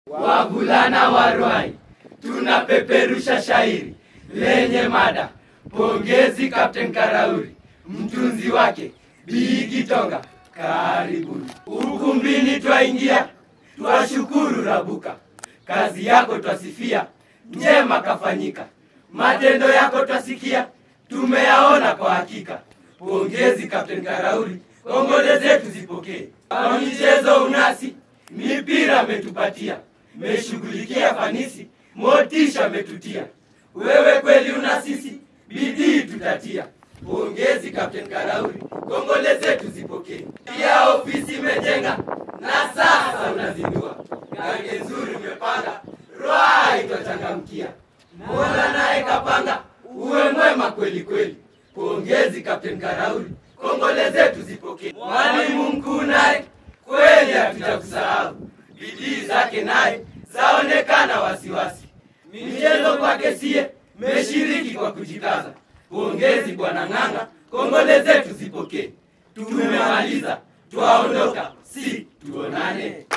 Wavulana wa Ruai tunapeperusha shairi lenye mada pongezi Captain Karauri, mtunzi wake Bigi Tonga. Karibuni ukumbini, twaingia twashukuru Rabuka, kazi yako twasifia, njema kafanyika, matendo yako twasikia, tumeyaona kwa hakika. Pongezi Captain Karauri, kongole zetu zipokee. Kwa michezo unasi, mipira metupatia, meshughulikia fanisi, motisha metutia. Wewe kweli una sisi, bidii tutatia. Pongezi Captain Karauri, kongole zetu zipokee. Pia ofisi imejenga na sasa unazindua, gange nzuri umepanga, Ruai twachangamkia. Mola naye kapanga, uwe mwema kweli kweli. Pongezi Captain Karauri, kongole zetu zipokee. Mwalimu mkuu naye kweli hatutakusahau, bidii zake naye zaonekana wasiwasi. Michezo kwake sie meshiriki kwa kujikaza. Pongezi bwana Ng'anga, kongole zetu zipokee. Tumemaliza, twaondoka, si tuonane.